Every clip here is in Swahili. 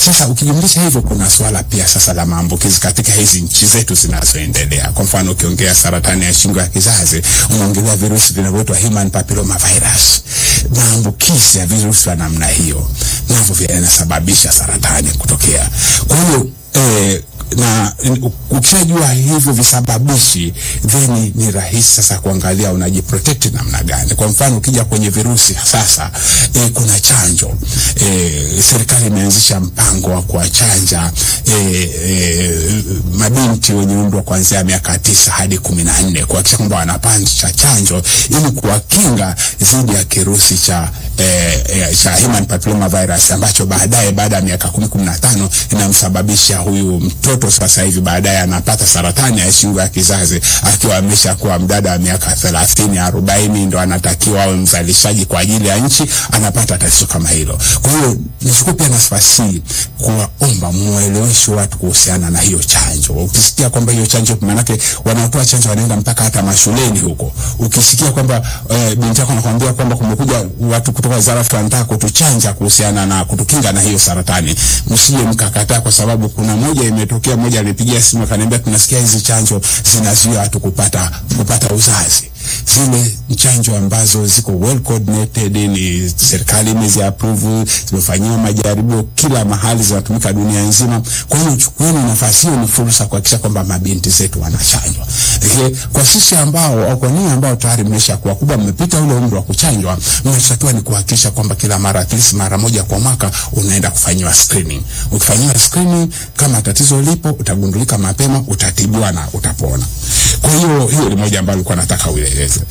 Sasa ukijumlisha hivyo, kuna swala pia sasa la maambukizi katika hizi nchi zetu zinazoendelea. Kwa mfano, ukiongea saratani ya shingo ya kizazi, unaongelea virusi vinavyoitwa human papilloma virus. Maambukizi ya virusi vya namna hiyo navyo vinasababisha saratani kutokea. Kwa hiyo eh, na ukishajua hivyo visababishi then ni rahisi sasa kuangalia unajiprotect namna gani. Kwa mfano ukija kwenye virusi sasa, e, kuna chanjo e, serikali imeanzisha mpango wa kuwachanja e, e, mabinti wenye umri wa kuanzia miaka tisa hadi kumi na nne kuhakikisha kwamba wanapata chanjo ili kuwakinga dhidi ya kirusi cha e, e, cha human papilloma virus ambacho baadaye baada ya miaka kumi kumi na tano inamsababisha huyu mtoto sasa hivi baadaye anapata saratani ya shingo ya kizazi akiwa amesha kuwa mdada wa miaka thelathini arobaini, ndo anatakiwa awe mzalishaji kwa ajili ya nchi, anapata tatizo kama hilo. Kwa hiyo nichukue pia nafasi hii kuwaomba mueleweshe watu kuhusiana na hiyo chanjo. Ukisikia kwamba hiyo chanjo, maanake wanaotoa chanjo wanaenda mpaka hata mashuleni huko. Ukisikia kwamba eh, binti yako anakuambia kwamba kumekuja watu kutoka wizara ya afya wanataka kutuchanja kuhusiana na kutukinga na hiyo saratani, msije mkakataa, kwa sababu kuna moja imetokea mmoja alipigia simu akaniambia, tunasikia hizi chanjo zinazuia watu kupata kupata uzazi. Zile chanjo ambazo ziko well coordinated, ni serikali imezi approve, zimefanyiwa majaribio kila mahali, zinatumika dunia nzima. Kwa hiyo chukueni nafasi hiyo, ni fursa kuhakikisha kwamba mabinti zetu wanachanjwa. Lakini kwa sisi ambao au kwa ninyi ambao tayari mmesha kuwa kubwa, mmepita ule umri wa kuchanjwa, mnachotakiwa ni kuhakikisha kwamba kila mara at least mara moja kwa mwaka unaenda kufanyiwa screening. Ukifanyiwa screening, kama tatizo lipo, utagundulika mapema, utatibiwa na utapona. Kwa hiyo hiyo ni moja ambayo nilikuwa nataka ueleze.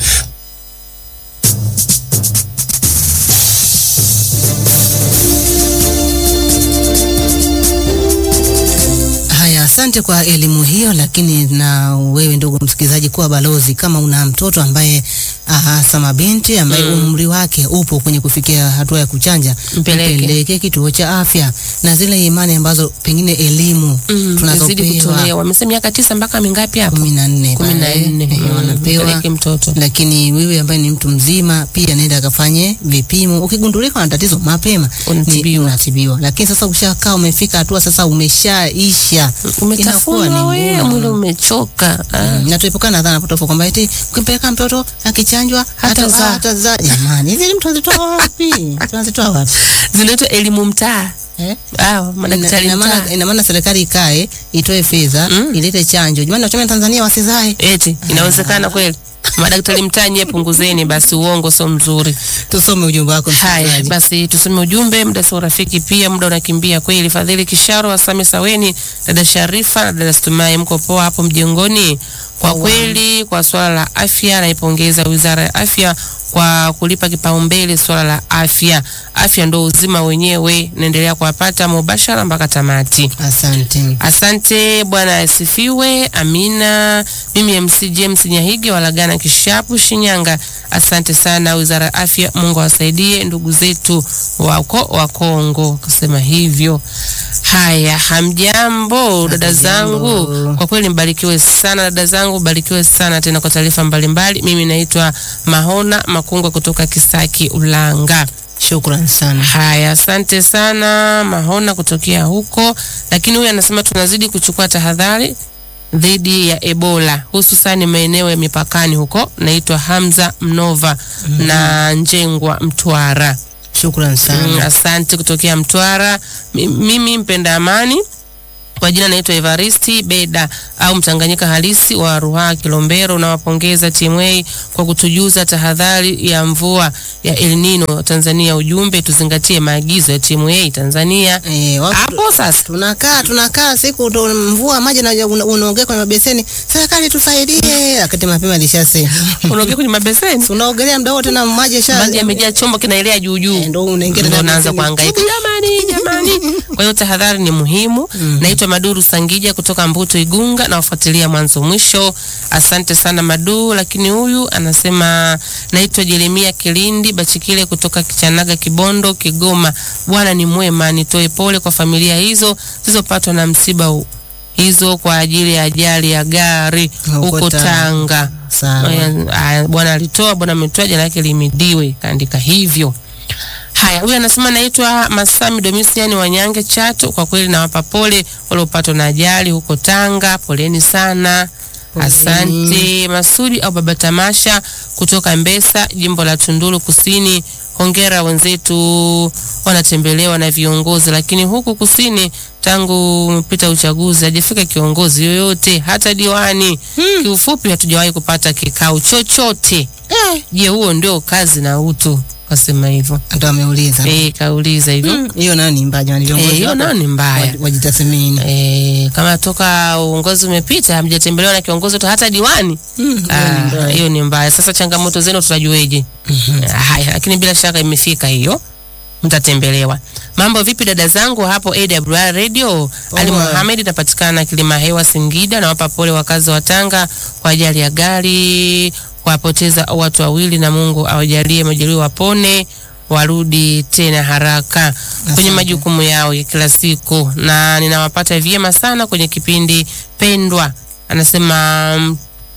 Haya, asante kwa elimu hiyo. Lakini na wewe ndugu msikilizaji, kuwa balozi kama una mtoto ambaye hasa mabinti ambaye Mm. umri wake upo kwenye kufikia hatua ya kuchanja, Mpeleke. mpeleke kituo cha afya, na zile imani ambazo pengine elimu Mm, izidi tunazopewa kutolewa. Wamesema miaka tisa mpaka mingapi hapo? kumi na nne kumi na pale, nne. eh, Mm, wanapewa mpeleke mtoto. lakini wewe ambaye ni mtu mzima pia nenda akafanye vipimo. Ukigundulika na tatizo mapema Unatibiwa. ni- unatibiwa. Lakini sasa ushakaa umefika hatua sasa umeshaisha, Umetafunwa Inakuwa ni wewe, ngumu. mwili umechoka. Ah. Mm, na tuepukana na dhana potofu kwamba eti ukimpeleka mtoto akichanjwa hata Hatazaa. hatazaa. Jamani, hizi elimu tunazitoa wapi? Tunazitoa wapi? Zinaitwa elimu mtaa. Eh? Ah, madaktari Ina maana mtaa. ina maana serikali ikae itoe fedha Mm. ilete chanjo. Jamani, wachome Tanzania wasizae. Eti inawezekana kweli? Madaktari mtaa nyie punguzeni basi, uongo sio mzuri. Tusome ujumbe wako Haya msikilizaji. basi, tusome ujumbe. Muda sio rafiki, pia muda unakimbia kweli. Fadhili Kisharo, Asame Saweni, dada Sharifa na dada Stumai, mko poa hapo mjengoni? Kwa kweli, kwa swala la afya, naipongeza Wizara ya Afya kwa kulipa kipaumbele swala la afya. Afya ndo uzima wenyewe. Naendelea kuwapata mubashara mpaka tamati. Asante. Asante, Bwana asifiwe. Amina. Mimi MC James Nyahige walagana Kishapu, Shinyanga. Asante sana Wizara ya Afya, Mungu awasaidie ndugu zetu wako wa Kongo, kusema hivyo. Haya, hamjambo dada Hatujambo. zangu, kwa kweli mbarikiwe sana dada zangu, mbarikiwe sana tena kwa taarifa mbalimbali. Mimi naitwa Mahona Makungwa kutoka Kisaki, Ulanga. Shukran sana. Haya, asante sana Mahona kutokea huko, lakini huyu anasema tunazidi kuchukua tahadhari dhidi ya Ebola hususani maeneo ya mipakani huko. Naitwa Hamza Mnova na Njengwa Mtwara. Shukran Mm, sana. asante kutokea Mtwara. Mi- Mimi mpenda amani kwa jina naitwa Evaristi Beda au Mtanganyika halisi wa Ruhaa Kilombero. Nawapongeza TMA kwa kutujuza tahadhari ya mvua ya El Nino Tanzania. Ujumbe tuzingatie maagizo ya TMA Tanzania. Eh, watu Hapo sasa tunakaa tunakaa siku ndo mvua maji na una- unaongea kwenye mabeseni, serikali tusaidie, wakati mapema ilishasema unaongea kwenye mabeseni, unaogelea muda wote na maji yasha maji yamejaa, chombo kinaelea juu juu. Eh, ndo unaingia ndo tena unaanza beseni. kuhangaika jamani, jamani. Kwa hiyo tahadhari ni muhimu. Naitwa Maduru Sangija kutoka Mbuto Igunga, nawafuatilia mwanzo mwisho. Asante sana Madu. Lakini huyu anasema naitwa Jeremia Kilindi Bachikile kutoka Kichanaga, Kibondo, Kigoma. Bwana ni mwema, nitoe pole kwa familia hizo zilizopatwa na msiba huu hizo kwa ajili ya ajali ya gari Huko huko Tanga. Tanga. Sawa. Aya, aya, Bwana alitoa, Bwana ametoa, jina lake limidiwe, kaandika hivyo. Haya, huyu anasema naitwa Masami Domisiani Wanyange Chato. Kwa kweli nawapa pole waliopatwa na ajali huko Tanga, poleni sana. Poleni. Asante. Masudi au Baba Tamasha kutoka Mbesa, jimbo la Tunduru Kusini. Hongera wenzetu wanatembelewa na viongozi, lakini huku kusini tangu umepita uchaguzi hajafika kiongozi yoyote, hata diwani. Kiufupi, hatujawahi kupata kikao chochote. Eh, je, huo ndio kazi na utu? Kasema hivyo. Ndo ameuliza Eh, kauliza hivyo. Mm, hiyo nayo ni mbaya jamani, viongozi Eh, hiyo wako nayo ni mbaya. waji- wajitathmini. Eh, kama toka uongozi umepita hamjatembelewa na kiongozi wote hata diwani. Mm, hiyo ni Ah, mbaya. hiyo ni mbaya. Sasa changamoto zenu tutajueje? Ah, Haya, lakini bila shaka imefika hiyo, mtatembelewa. Mambo vipi dada zangu hapo AWR Radio? Ali Poa. Mohamed napatikana Kilima Hewa Singida. Nawapa pole wakazi wa Tanga kwa ajali ya gari kuwapoteza watu wawili, na Mungu awajalie majeruhi wapone warudi tena haraka kwenye Asante. majukumu yao ya kila siku, na ninawapata vyema sana kwenye kipindi pendwa. Anasema mm,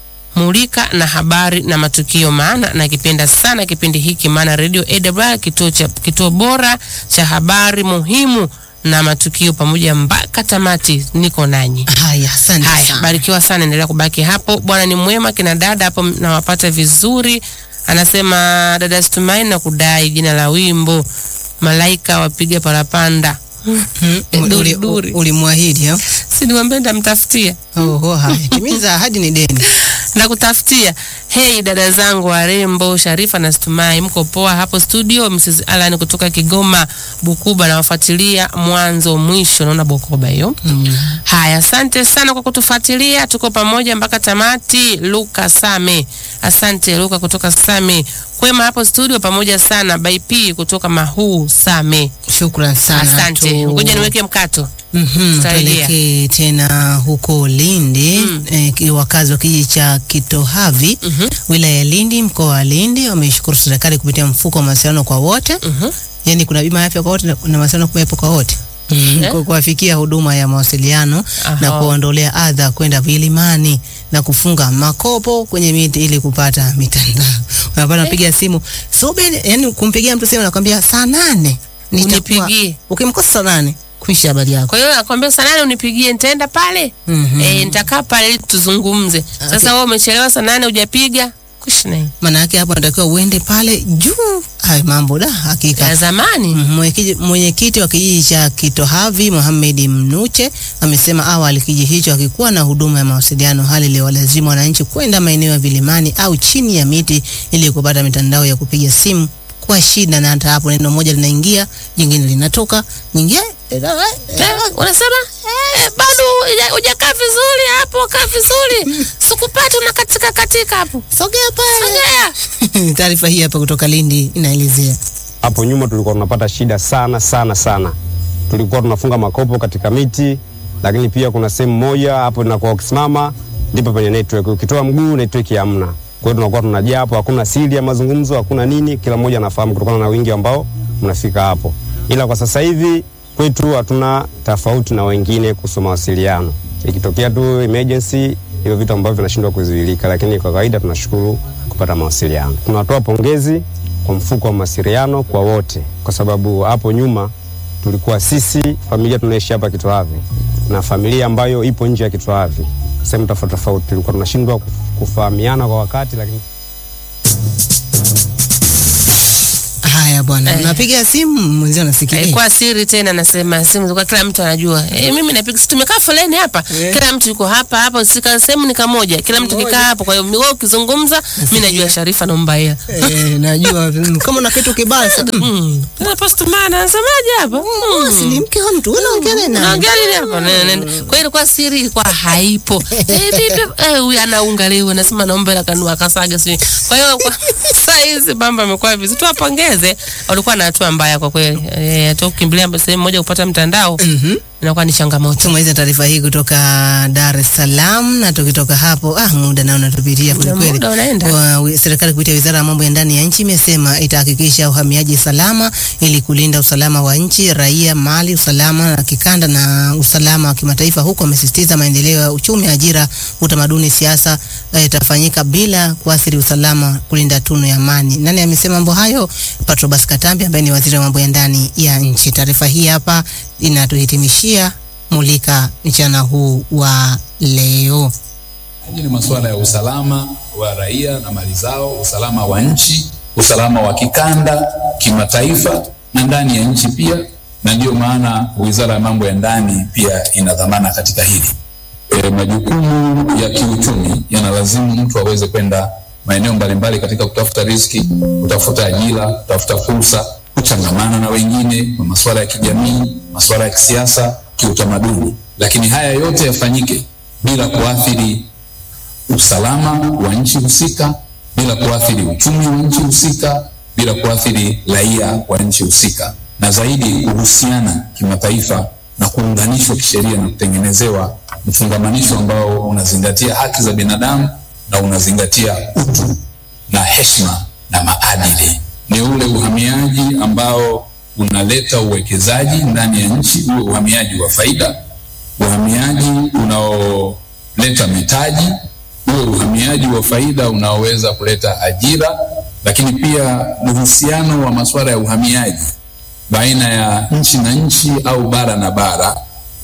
mulika na habari na matukio, maana nakipenda sana kipindi hiki, maana Radio AWR kituo cha kituo bora cha habari muhimu na matukio pamoja mpaka tamati. Niko nanyi. Haya, asante Haya, sana. barikiwa sana, endelea kubaki hapo. Bwana ni mwema, kina dada hapo nawapata vizuri. Anasema dada Stumaini na kudai jina la wimbo malaika wapiga parapanda. Mm, Duri, uli- duri. Ulimwahidi au? Si niwaambia nitamtafutia Oho, haya. Timiza ahadi ni deni. na kutafutia. Hei dada zangu warembo, Sharifa na Stumai, mko poa hapo studio? Mrs Alan kutoka Kigoma Bukuba, nawafuatilia mwanzo mwisho. Naona Bukoba hiyo. Mm. Haya, asante sana kwa kutufuatilia, tuko pamoja mpaka tamati. Luka Same, asante Luka kutoka Same. Kwema hapo studio, pamoja sana. By P kutoka Mahuu Same, Shukran sana. asante. Tu- Ngoja niweke mkato. Mhm, Tutarejea. tuelekee tena huko Lindi Mm. eh, ki- wakazi wa kijiji cha Kitohavi Mhm. wilaya ya Lindi mkoa wa Lindi wameishukuru serikali kupitia mfuko wa mawasiliano kwa wote Mhm. yani kuna bima ya afya kwa wote na kuna mawasiliano kuwepo kwa wote Ku- kuwafikia huduma ya mawasiliano na Aha. kuondolea adha kwenda vilimani na kufunga makopo kwenye miti ili kupata mitandao. Unapata unapiga simu subiri, yani kumpigia mtu simu nakwambia saa nane nitakuwa- Unipigie. Ukimkosa saa nane kuisha habari yako. Kwa hiyo nakwambia saa nane unipigie, nitaenda pale Mhm. eh, nitakaa pale ili tuzungumze. Sasa wewe umechelewa saa nane hujapiga, kuishi naye Maana yake hapo natakiwa uende pale juu. Hayo mambo da hakika. ya zamani. Mhm, mwenyekiti- Mwenyekiti wa kijiji cha Kitohavi Mohamed Mnuche amesema awali kijiji hicho hakikuwa na huduma ya mawasiliano, hali iliyowalazimu wananchi kwenda maeneo ya vilimani au chini ya miti ili kupata mitandao ya kupiga simu kwa shida, na hata hapo neno moja linaingia jingine linatoka nyingine Eh, unasema eh, bado huja- hujakaa vizuri hapo, kaa vizuri, sikupata una katika katika hapo, sogea pale. sogea. Taarifa hii hapa kutoka Lindi inaelezea Hapo nyuma tulikuwa tunapata shida sana sana sana, tulikuwa tunafunga makopo katika miti, lakini pia kuna sehemu moja hapo inakuwa ukisimama ndipo penye network, ukitoa mguu network hamna. Kwa hiyo tunakuwa tunajaa hapo, hakuna siri ya mazungumzo, hakuna nini, kila mmoja anafahamu kutokana na wingi ambao mnafika hapo. Ila kwa sasa hivi kwetu hatuna tofauti na wengine kuhusu mawasiliano. Ikitokea tu emergency, hivyo vitu ambavyo vinashindwa kuzuilika, lakini kwa kawaida tunashukuru kupata mawasiliano. Tunatoa pongezi kwa mfuko wa mawasiliano kwa wote, kwa sababu hapo nyuma tulikuwa sisi familia tunaishi hapa Kitwavi na familia ambayo ipo nje ya Kitwavi, sehemu tofauti tofauti, tulikuwa tunashindwa kufahamiana kwa wakati, lakini haya bwana, Eh. unapiga simu mwenzio anasikia eh, Ilikuwa siri tena, nasema simu kwa kila mtu anajua. Eh, mimi napiga, si tumekaa foleni hapa, Eh. kila mtu yuko hapa hapa, sika sehemu ni kamoja, kila mtu kikaa hapo. Kwa hiyo wewe ukizungumza, mimi najua Sharifa naomba hela. eh, najua mm, kama una kitu kibaya sasa Mm. Sasa postman anasemaje hapa? Mm. si ni mke wa mtu unaongea naye nani? Naongea nini hapa? Ne- ne- ne. Kwa hiyo ilikuwa siri ilikuwa haipo. Eh, vipi? Eh, huyu anaunga leo anasema naomba hela kanua kasaga si. Kwa hiyo kwa saa hizi mambo yamekuwa vizuri. Tuwapongeze. Walikuwa na hatua mbaya kwa kweli. Eh, hata ukimbilia sehemu moja kupata mtandao. Mhm. inakuwa ni changamoto. Tumaliza taarifa hii kutoka Dar es Salaam, na tukitoka hapo, ah, muda nao unatupitia Muda- kwelikweli. muda unaenda. Wa- wi- Serikali kupitia Wizara ya Mambo ya Ndani ya Nchi imesema itahakikisha uhamiaji salama ili kulinda usalama wa nchi, raia, mali, usalama na kikanda na usalama wa kimataifa, huku amesisitiza maendeleo ya uchumi, ajira, utamaduni, siasa eh, itafanyika bila kuathiri usalama, kulinda tunu ya amani. Nani amesema mambo hayo? Patrobas Katambi ambaye ni waziri wa mambo ya ndani ya nchi. Taarifa hii hapa inatuhitimishia mulika mchana huu wa leo. Hili ni masuala ya usalama wa raia na mali zao, usalama wa nchi, usalama wa kikanda, kimataifa na ndani ya nchi pia, na ndiyo maana Wizara ya Mambo ya Ndani pia ina dhamana katika hili. E, majukumu ya kiuchumi yanalazimu mtu aweze kwenda maeneo mbalimbali katika kutafuta riziki, kutafuta ajira, kutafuta fursa, kuchangamana na wengine kwa masuala ya kijamii, masuala ya kisiasa, kiutamaduni, lakini haya yote yafanyike bila kuathiri usalama wa nchi husika, bila kuathiri uchumi wa nchi husika, bila kuathiri raia wa nchi husika, na zaidi kuhusiana kimataifa na kuunganishwa kisheria na kutengenezewa mfungamanisho ambao unazingatia haki za binadamu na unazingatia utu na heshima na maadili. Ni ule uhamiaji ambao unaleta uwekezaji ndani ya nchi, uwe uhamiaji wa faida, uhamiaji unaoleta mitaji, uwe uhamiaji wa faida unaoweza kuleta ajira, lakini pia uhusiano wa masuala ya uhamiaji baina ya nchi na nchi au bara na bara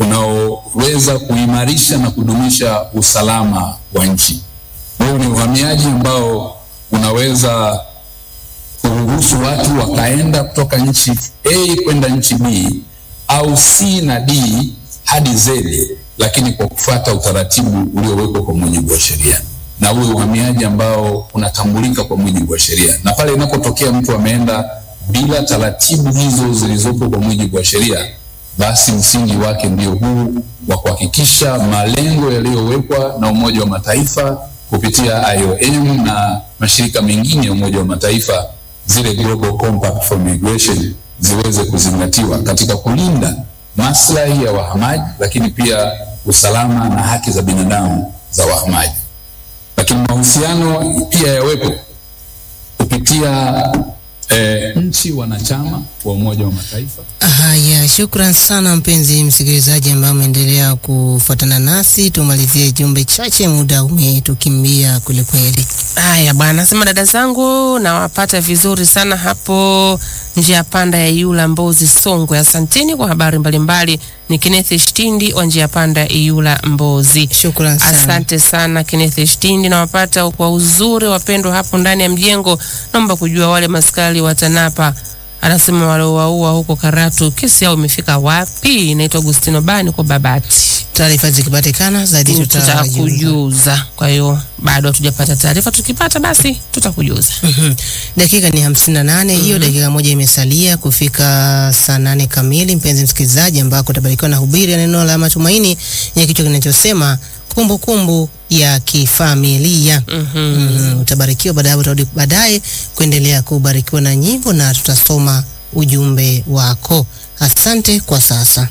unaoweza kuimarisha na kudumisha usalama wa nchi. Huu ni uhamiaji ambao unaweza kuruhusu watu wakaenda kutoka nchi A kwenda nchi B au C na D hadi Z, lakini kwa kufuata utaratibu uliowekwa kwa mujibu wa sheria, na uwe uhamiaji ambao unatambulika kwa mujibu wa sheria. Na pale inapotokea mtu ameenda bila taratibu hizo zilizopo kwa mujibu wa sheria, basi msingi wake ndio huu wa kuhakikisha malengo yaliyowekwa na Umoja wa Mataifa kupitia IOM na mashirika mengine ya Umoja wa Mataifa, zile Global Compact for Migration ziweze kuzingatiwa katika kulinda maslahi ya wahamaji, lakini pia usalama na haki za binadamu za wahamaji. Lakini mahusiano pia yawepo kupitia eh, nchi wanachama wa Umoja wa Mataifa Haya, shukran sana mpenzi msikilizaji ambaye umeendelea kufuatana nasi. Tumalizie jumbe chache, muda umetukimbia kwelikweli. Haya bwana, sema dada zangu, nawapata vizuri sana hapo njia panda ya Iyula Mbozi Songwe. Asanteni kwa habari mbalimbali. Ni Kenneth Shtindi wa njia panda ya Iyula Mbozi. Shukran sana. Asante sana Kenneth Shtindi, nawapata kwa uzuri wapendwa hapo ndani ya mjengo. Naomba kujua wale maskari wa TANAPA anasema waliowaua huko Karatu, kesi yao imefika wapi? Naitwa Agustino Bani kwa Babati Taarifa zikipatikana zaidi tutawajuza. tutakujuza. Kwa hiyo bado hatujapata taarifa, tukipata basi tutakujuza. Mhm. Dakika ni hamsini na nane hiyo dakika moja imesalia kufika saa nane kamili, mpenzi msikilizaji, ambako utabarikiwa na hubiri ya neno la matumaini yenye kichwa kinachosema kumbukumbu ya kifamilia. Mhm. Utabarikiwa baadaye, utarudi baadaye kuendelea kubarikiwa na nyimbo na tutasoma ujumbe wako. Asante kwa sasa.